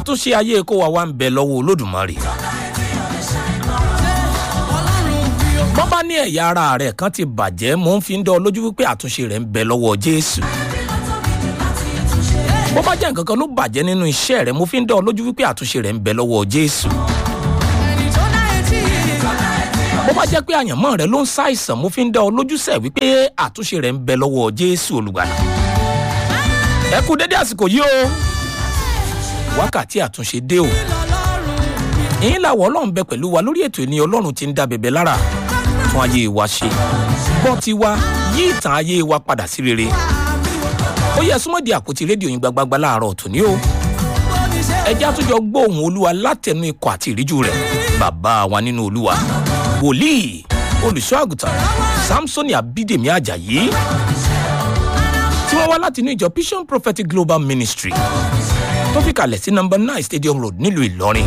àtúnṣe ayé kó wa wá ń bẹ lọ́wọ́ olódùmarè. bọ́n bá ní ẹ̀yà ara rẹ̀ kan ti bàjẹ́ mò ń fi ń dán ọ lójú wípé àtúnṣe rẹ̀ ń bẹ lọ́wọ́ jésù. bó bá jẹ́ nǹkan kan ló bàjẹ́ nínú iṣẹ́ rẹ̀ mo fi ń dán ọ lójú wípé àtúnṣe rẹ̀ ń bẹ lọ́wọ́ jésù. bó bá jẹ́ pé àyànmọ́ rẹ̀ ló ń ṣàìsàn mo fi ń dán ọ lójú sẹ̀ wípé àtúnṣe rẹ̀ ń bẹ lọ́wọ́ jésù olùgbàlà. ẹ kú dédé àsìkò yìí o wákàtí àtúnṣe dé o ìyín làwọ̀ ọlọ́run bẹ pẹ̀lú wa lórí ètò ìní ọlọ́run ti ń dá bẹ̀bẹ̀ lára tún ayé wa ṣe gbọ́ ti wa yí ìtàn ayé wa padà sí rere ó yẹ súnmọ́ di àpótí rédíò yín gbagbagba láàárọ̀ tòní o ẹjẹ́ àtúnjọ gbóhùn olúwa látẹnu ikọ̀ àti ìríjú rẹ̀ bàbá wa nínú olúwa wòlíì olùṣọ́ àgùntàn samsoni abídèmí ajayi tí wọ́n wá láti inú ìjọ vision prophetic global ministry tó fi kalẹ̀ sí number nine stadium road nílùú ìlọrin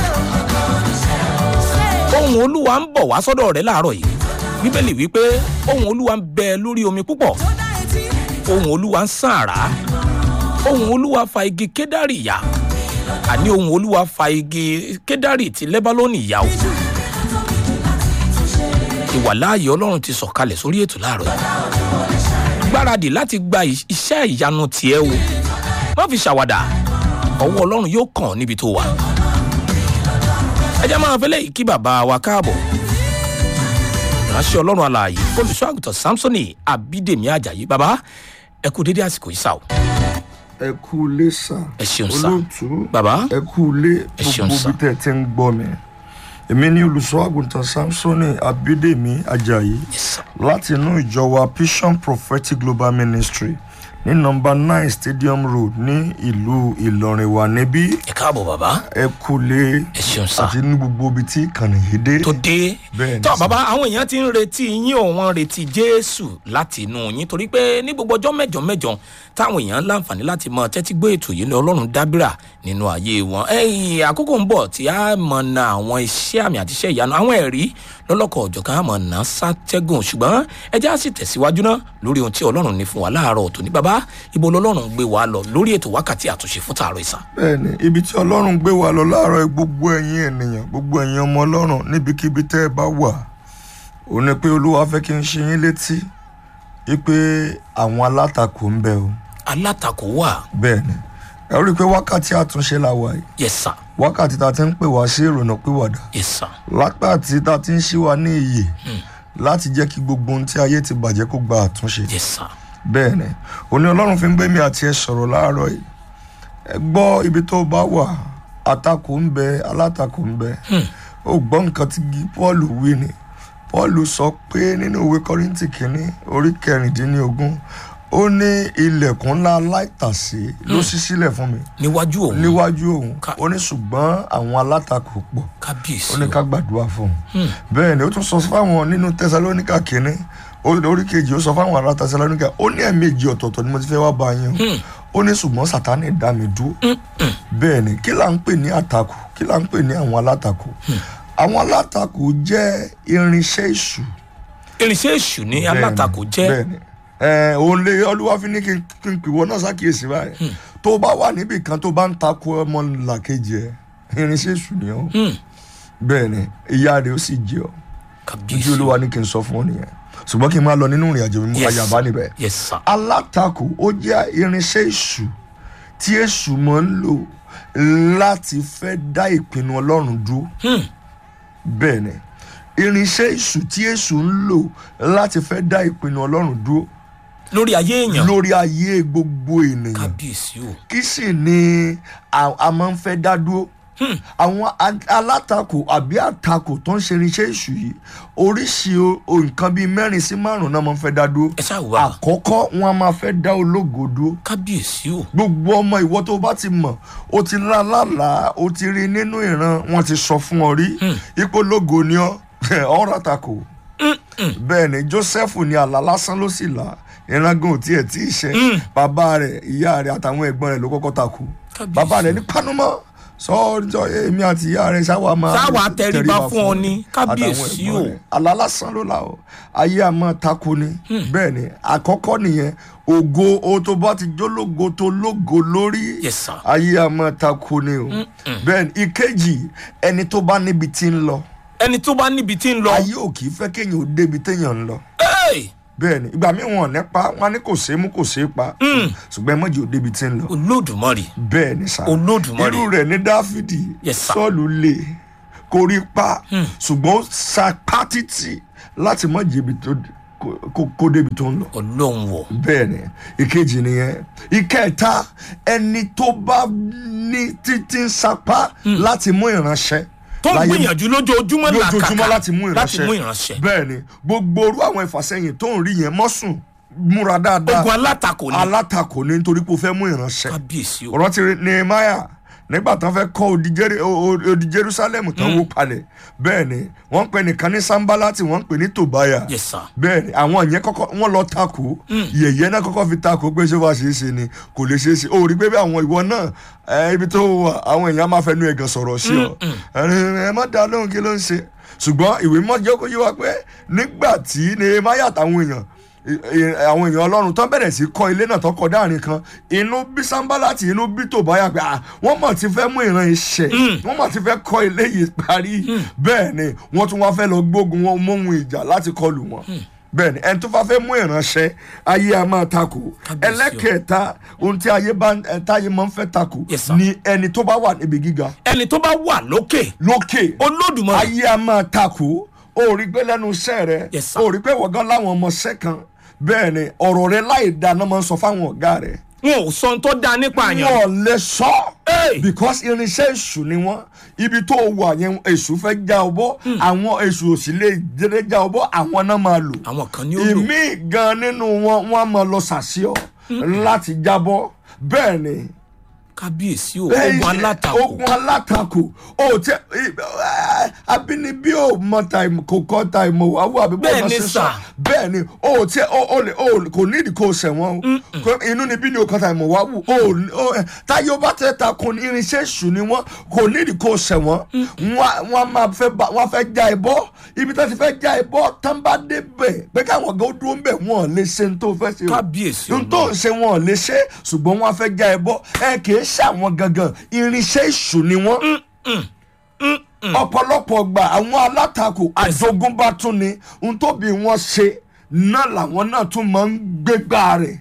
ohun olúwa ń bọ̀ wá sọ́dọ̀ rẹ̀ láàárọ̀ yìí bíbélì wípé ohun olúwa ń bẹ lórí omi púpọ̀ ohun olúwa ń sàn àrá ohun olúwa fa igi kédárì yá àní ohun olúwa fa igi kédárì ti lẹ́bálónì yá o ìwàláàyè ọlọ́run ti sọ̀kalẹ̀ sórí ètò láàárọ̀ yìí gbáradì láti gba iṣẹ́ ìyanu tiẹ̀ o má fi ṣàwàdà ọwọ́ ọlọ́run yóò kàn níbi tó wà ẹ jẹ́ máa fẹ́lẹ́ yìí kí bàbá wa káàbọ̀ ìránṣẹ́ ọlọ́run alààyè olùṣọ́ àgùntàn samsoni abídèmí ajayi bàbá ẹ kú dédé àsìkò yìí sá o. ẹ kú ilé sà Ẹ ṣeun sà. olóòtú Bàbá. ẹ kú ilé Ẹ ṣeun gbogbo sà. bí tẹ ti ń gbọ́ mi èmi ní olùṣọ́ àgùntàn samsoni abídèmí ajayi Yes, sir. láti inú ìjọ wa vision prophetic global ministry ní nọmba nine stadium road ní ìlú ìlọrin wà níbí ẹ káàbọ̀ bàbá ẹ kú ilé ẹ ṣeun sá àti ní gbogbo ibi tí ìkànnì yìí dé tó dé Bẹ́ẹ̀ni tó sà. bàbá àwọn èèyàn ti ń retí yín ò wọ́n retí jésù láti inú yín torí pé ní gbogbo ọjọ́ mẹ́jọ mẹ́jọ táwọn èèyàn láǹfààní láti mọ tẹ́tí gbé ètò yìí ní ọlọ́run dábìrà nínú ayé wọn ẹ̀yìn àkókò ń bọ̀ tí a mọ̀ na àwọn iṣẹ́ àmì àti iṣẹ́ ìyanu àwọn ẹ̀rí lọ́lọ́kọ̀ ọ̀jọ̀kan àmọ̀ náà sátẹ́gùn ṣùgbọ́n ẹ já sì tẹ̀síwájú náà lórí ohun tí ọlọ́run ní fún wa láàárọ̀ tòní bàbá ibo lọ́lọ́run gbé wa lọ lórí ètò wákàtí àtúnṣe fún tààrọ̀ ìsàn bẹ́ẹ̀ni ibi tí ọlọ́run gbé wa lọ láàárọ̀ yìí, gbogbo ẹ̀yin ènìyàn gbogbo ẹ̀yin ọmọ ọlọ́run níbikíbi tẹ́ ẹ bá wà ò ní pé olúwa fẹ́ kí n ṣe yín létí wípé àwọn alátakò ń bẹ o alátakò wà bẹ́ẹ̀ni ẹ rí i pé wákàtí àtúnṣe la wà yìí yes sir wákàtí tá a ti ń pè wá sí ìrònà pìwàdà yes sir lápàtí tá a ti ń ṣí wa ní iyè láti jẹ́ kí gbogbo ohun tí ayé ti bàjẹ́ kó gba àtúnṣe yes sir bẹ́ẹ̀ ni òní ọlọ́run fi ń gbé mi àti ẹ sọ̀rọ̀ láàárọ̀ yìí ẹ gbọ́ ibi tó bá wà àtakò ń bẹ alátakò ń bẹ ó gbọ́ nǹkan tí gi- paul wí ni paul sọ pé nínú ìwé kọ́rìntì kínní orí kẹrìndínlógún ó ní ilẹ̀kùn ńlá aláìtàsé ló ṣí sílẹ̀ fún mi níwájú òun níwájú òun Ká- ó ní ṣùgbọ́n àwọn alátakò pọ̀ kábíyèsí ó ní o. ká gbàdúrà fún un bẹ́ẹ̀ ni ó tún sọ fáwọn nínú tẹsalóníkà kínní ó- orí kejì ó sọ fáwọn ará tẹsalóníkà ó ní ẹ̀ẹ̀mejì ọ̀tọ̀ọ̀tọ̀ ni mo ti fẹ́ wá bá yín o ó ní ṣùgbọ́n sátánì dá mi dúró bẹ́ẹ̀ ni kí là ń pè ní àtakò kí là ń pè ní àwọn alátakò àwọn alátakò jẹ́ irinṣẹ́ èṣù irinṣẹ́ èṣù ní Bẹ́ẹ̀ni, alátakò jẹ́ bẹ́ẹ̀ni ẹ òun lè olúwa fi ní kí n kí n pìwọ́ náà ṣàkíyèsí báyìí tó bá wà níbì kan tó bá ń takò ọmọ làkejì ẹ irinṣẹ́ èṣù ni ọ́ bẹ́ẹ̀ni ìyá rẹ̀ ó sì jẹ́ ọ́ kábíyèsí ojú olúwa ní kí n sọ fún ọ nìyẹn ṣùgbọ́n kí n máa lọ nínú ìrìn àjò mi mú Yes. ayaba níbẹ̀. yes sir alátakò ó jẹ́ irinṣẹ́ èṣù tí èṣù máa ń lò láti fẹ́ dá ìpinnu ọlọ́run dúró. bẹ́ẹ̀ ni irinṣẹ́ èṣù tí èṣù ń lò láti fẹ́ dá ìpinnu ọlọ́run dúró lórí ayé èèyàn lórí ayé gbogbo ènìyàn kábíyèsí o kí sì ni a a máa ń fẹ́ dá dúró àwọn a- alátakò àbí àtakò tó ń ṣe irinṣẹ́ èṣù yìí oríṣi o- o nǹkan bíi mẹ́rin sí márùn-ún náà máa ń fẹ́ dá dúró ẹ ṣáà wà àkọ́kọ́ wọn a máa fẹ́ dá ológo dúró kábíyèsí o gbogbo ọmọ ìwọ tó bá ti mọ̀ o ti lá lálàá o ti rí nínú ìran wọn ti sọ fún ọ rí ipò lógo ni ọ ọ̀rọ̀ àtakò bẹ́ẹ̀ ni joseph ní àlá lásán ló sì là ìrangan ò tiẹ̀ tí ì ṣe bàbá rẹ̀ ìyá rẹ̀ àtàwọn ẹ̀gbọ́n rẹ̀ ló kọ́kọ́ takò Kábíyèsí. bàbá rẹ̀ ní panumọ́ sọ́ọ́jọ́ èmi àti ìyá rẹ̀ ṣáwa máa Ṣáwa tẹríba fún ọ ni, kábíyèsí àtàwọn o. ẹ̀gbọ́n rẹ̀. àlá lásán ló la o ayé a máa tako ni bẹ́ẹ̀ ni àkọ́kọ́ nìyẹn ògo o tó bá ti jólógo tó lógo lórí Yes, sir. ayé a máa tako ni o bẹ́ẹ̀ ni ìkejì ẹni tó bá níbi tí ń lọ ẹni tó bá níbi tí ń lọ ayé ò kì í fẹ́ kéèyàn ó débi téèyàn ń lọ Hey! bẹ́ẹ̀ ni ìgbà míì wọn ò ní pa wọn á ní kò ṣeé mú kò ṣeé pa ṣùgbọ́n ẹ mọ̀jì ò débi tí ń lọ olódùmarè bẹ́ẹ̀ ni sá Olódùmarè. irú rẹ̀ ní dáfídì Yes, sir. sọ́ọ̀lù lè korí pa ṣùgbọ́n ó sa pátítì láti mọ̀ jẹ̀bi tó kó- kó- kó débi tó ń lọ ọlọ́run wọ̀ bẹ́ẹ̀ ni ìkejì nìyẹn ìkẹta ẹni tó bá ní títí ń sapá láti mú ìránṣẹ́ tó ń láyé- gbìyànjú lójoojúmọ́ lójoojúmọ́ làkàkà láti mú láti ìránṣẹ́ mú ìránṣẹ́ bẹ́ẹ̀ ni gbogbo orú àwọn ìfàsẹ́yìn tó ń rí yẹn mọ́sùn múra dáadáa ogun alátakò ni alátakò ní nítorí pé o fẹ́ mú ìránṣẹ́ kábíyèsí o rántí nehemiah nígbà tán fẹ́ kọ́ odi Jeri- o- o- odi jerusalem tán wó palẹ̀ bẹ́ẹ̀ ni wọ́n ń pè nìkan ní sanbalati wọ́n ń pè ní tobaya yes sir bẹ́ẹ̀ ni àwọn yẹn kọ́kọ́ wọ́n lọ takò yẹ̀yẹ́ náà kọ́kọ́ fi takò pé ṣé wàá ṣeé ṣe ni kò lè ṣeé ṣe o rí pé bí àwọn ìwọ náà ẹ, ibi tó wà àwọn èèyàn máa fẹnu ẹ̀gàn sọ̀rọ̀ sí ọ ẹ ẹ má dá lóhùn kí ló ń ṣe ṣùgbọ́n ìwé mọ́ jẹ́ kó yé wa pé nígbà tí nehemiah àtàwọn èèyàn ì- ì- àwọn èèyàn ọlọ́run tó bẹ̀rẹ̀ sí kọ́ ilé náà tó kọ́ dáàrin kan inú bí sanbalati inú bí tòbáyà pé ah, wọ́n mọ̀ ti fẹ́ mú ìran iṣẹ́ wọ́n mọ̀ ti fẹ́ kọ́ ilé yìí parí bẹ́ẹ̀ ni wọ́n tún wá fẹ́ lọ gbógun wọn móhun ìjà láti kọlù wọn bẹ́ẹ̀ ni ẹni tó bá fẹ́ mú ìránṣẹ́ ayé a máa takò Kábíyèsí o. ẹlẹ́kẹ̀ẹ́ta ohun tí ayé bá ẹ, táyé máa ń fẹ́ takò Yes, sir. ni ẹni tó bá wà níbi gíga ẹni tó bá wà lókè lókè olódùmarè ayé a máa takò ó rí pé lẹ́nu iṣẹ́ rẹ Yes, sir. ó rí pé wọ̀gán láwọn ọmọọṣẹ́ kan bẹ́ẹ̀ ni ọ̀rọ̀ rẹ láì dáná máa ń sọ fáwọn ọ̀gá rẹ̀ wọn ò sọ ohun tó dáa nípa àyàn wọn lè sọ Hey! because irinṣẹ́ èṣù ni wọ́n ibi tó wà yẹn èṣù fẹ́ já ọ bọ́ àwọn èṣù ò sì lè dédé já ọ bọ́ àwọn náà máa lò àwọn kan ní ó lò ìmí gan nínú wọn wọn á máa lọ sàṣìọ láti jábọ́ bẹ́ẹ̀ ni kábíyèsí o ogun alátakò ogun alátakò o tẹ abínibí o mọ tàìmù kò kọ tàìmù wà wà bí Bẹ́ẹ̀ bọ́ọ̀mù ni ṣe sà. sọ bẹ́ẹ̀ ni o tẹ o o lè o kò nídìí kò sẹ̀wọ̀n o Kò- inú ni bí ni o kọ tàìmù wà wù o o táyé o bá tẹ ta kò ní irinṣẹ́ èṣù ni wọ́n kò nídìí kò sẹ̀wọ̀n wọ́n wọ́n máa fẹ́ bá wọ́n fẹ́ já ẹ bọ́ ibi tó ti fẹ́ já ẹ bọ́ tán bá dé bẹ̀ pé káwọn ọ̀gá ó dúró ń bẹ̀ wọ́n lè ṣe ní tó fẹ́ ṣe o kábíyèsí n tó ń ṣe wọn ò lè ṣe ṣùgbọ́n wọn á fẹ́ já ẹ bọ́ ẹ kì í ṣàwọn gangan irinṣẹ́ èṣù ni wọ́n. ọ̀pọ̀lọpọ̀ gbà àwọn alátakò àjogúnbá tún ni n tó bí wọ́n ṣe náà làwọn náà tún máa ń gbégbá rẹ̀.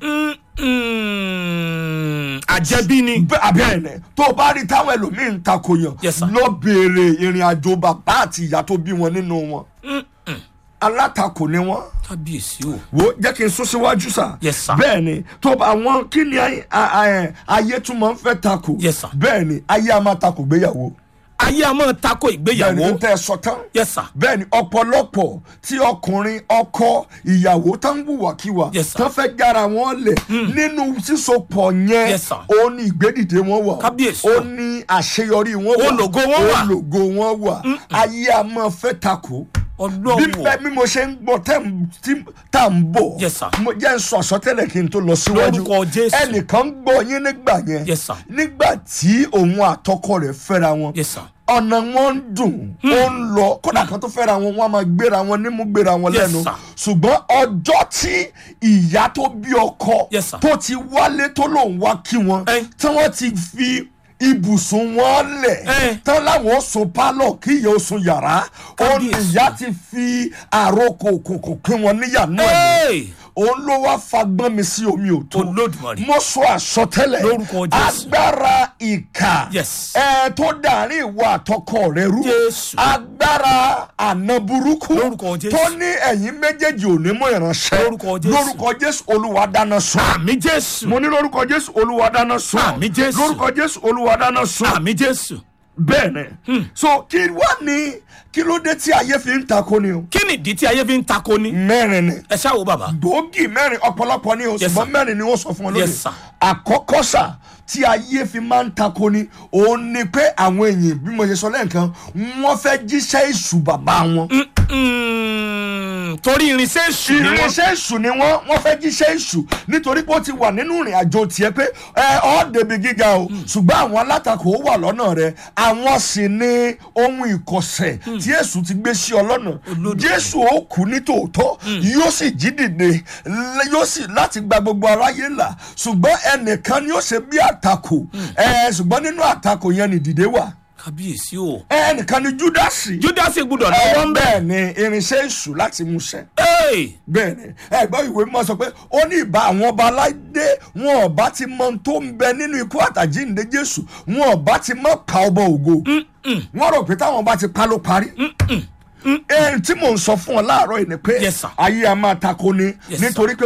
àjẹbí ni Bẹ́- bẹ́ẹ̀ ni tó o bá rí táwọn ẹlòmíín ń takò yàn Yes, sir. lọ béèrè ìrìn àjò bàbá àti ìyá tó bí wọn nínú wọn. alátakò ni wọ́n kábíyèsí o wo jẹ́ kí n sún síwájú sá. Yes, sir. bẹ́ẹ̀ ni tó bá àwọn kí ni ayé- a- a- ayé tún máa ń fẹ́ takò. Yes, sir. bẹ́ẹ̀ ni ayé a máa takò gbéyàwó. ayé a máa tako bẹ́ẹ̀ ni ìgbéyàwó n tẹ́ ẹ sọ tán. yes sir bẹ́ẹ̀ ni ọ̀pọ̀lọpọ̀ tí ọkùnrin ọkọ ìyàwó tó ń wùwàkiwà Yes, sir. tó fẹ́ jára wọn lẹ̀ nínú sísopọ̀ yẹn Yes, sir. ó ní ìgbédìde wọn wà Kábíyèsí ó o. ní àṣeyọrí wọn wà Ológo wọn wà. ológo wọn wà ayé a máa fẹ́ takò bí ọlọ́run bẹ́ẹ̀ bí mo ṣe ń gbọ́ tẹ́ ń- tí tá à ń bọ̀ Yes, sir. mo jẹ́ ń sọ àsọtẹ́lẹ̀ kí n tó lọ síwájú Lórúkọ Jésù. ẹnìkan ń gbọ́ yín nígbà yẹn Yes, sir. nígbà tí òun àtọkọ rẹ̀ fẹ́ra wọn yes sir ọ̀nà wọn ń dùn ó ń lọ kódà kan tó fẹ́ra wọn wọn a máa gbéra wọn nímú gbéra wọn Yes, lẹ́nu sir. ṣùgbọ́n ọjọ́ tí ìyá tó bí ọkọ Yes, sir. tó ti wálé tó lòun wá kí wọn Eh. tí wọ́n ti fi ibùsùn wọn lẹ̀ Eh. tán láwọn ó sùn pálọ̀ kí ìyá ó sùn yàrá ó ní Kábíyèsí. ìyá ti fi àròkò òkùnkùn pín wọn níyànú ẹ̀ Hey! òun ló wá fagbọ́n mi sí omi òtó Olódùmarè. mo sọ àsọtẹ́lẹ̀ Lórúkọ Jésù. agbára ìkà Yes. ẹ tó dàrin ìwà àtọkọ rẹ rú Jésù. agbára àna burúkú Lórúkọ Jésù. tó ní ẹ̀yin méjèèjì ò ní mú ìránṣẹ́ Lórúkọ Jésù. lórúkọ jésù olúwa dáná sun àmì jésù mo ní lórúkọ jésù olúwa dáná sun Àmín Jésù. lórúkọ jésù olúwa dáná sun àmì jésù bẹ́ẹ̀ ni so kí wá ní kí ló dé tí ayé fi ń takò ni o kí ni ìdí tí ayé fi ń tako ni mẹ́rin ni ẹ ṣáà wo bàbá gbòógì mẹ́rin ọ̀pọ̀lọpọ̀ ni o Yes, ṣùgbọ́n sir. mẹ́rin ni wọ́n sọ fún ọ lónìí Yes, sir. àkọ́kọ́ sà tí ayé fi máa ń tako ni òun ni pé àwọn èèyàn bí mo ṣe sọ lẹ́ẹ̀kan wọ́n fẹ́ jíṣẹ́ èṣù bàbá wọn Mm, Mm, torí irinṣẹ́ èṣù ni wọ́n. irinṣẹ́ èṣù ni wọ́n wọ́n fẹ́ jíṣẹ́ èṣù nítorí pé ó ti wà nínú ìrìn àjò tiẹ̀ pé ẹ ọ́ débi gíga o ṣùgbọ́n àwọn alátakò ó wà lọ́nà rẹ àwọn sì ni ohun ìkọ̀sẹ̀ tí èṣù ti gbé sí ọ lọ́nà Olódodo. jésù ó kú ní tòótọ́ yóò sì jí dìde l- yóò sì láti gba gbogbo aráyé là ṣùgbọ́n ẹnìkan ni ó ṣe bí àtakò ẹ ṣùgbọ́n nínú àtakò yẹn ni dìde wà kábíyèsí o. ẹnìkan ni júdásì júdásì gbúdọ̀ ẹ lọ́wọ́ ń bẹ̀. bẹ́ẹ̀ ni irinṣẹ́ èṣù láti mú ṣẹ Hey! bẹ́ẹ̀ ni ẹgbẹ́ ìwé mímọ́ sọ pé ó ní ìbá àwọn ọba aládé wọn ọba ti mọ ohun tó ń bẹ nínú ikú àtàjíǹde jésù wọn ọba ti mọ pa ọba ògo wọn rò pé táwọn bá ti pa ló parí ẹni tí mò ń sọ fún ọ láàárọ̀ yìí ni pé Yes, sir. ayé a máa tako ni Yes, sir. nítorí pé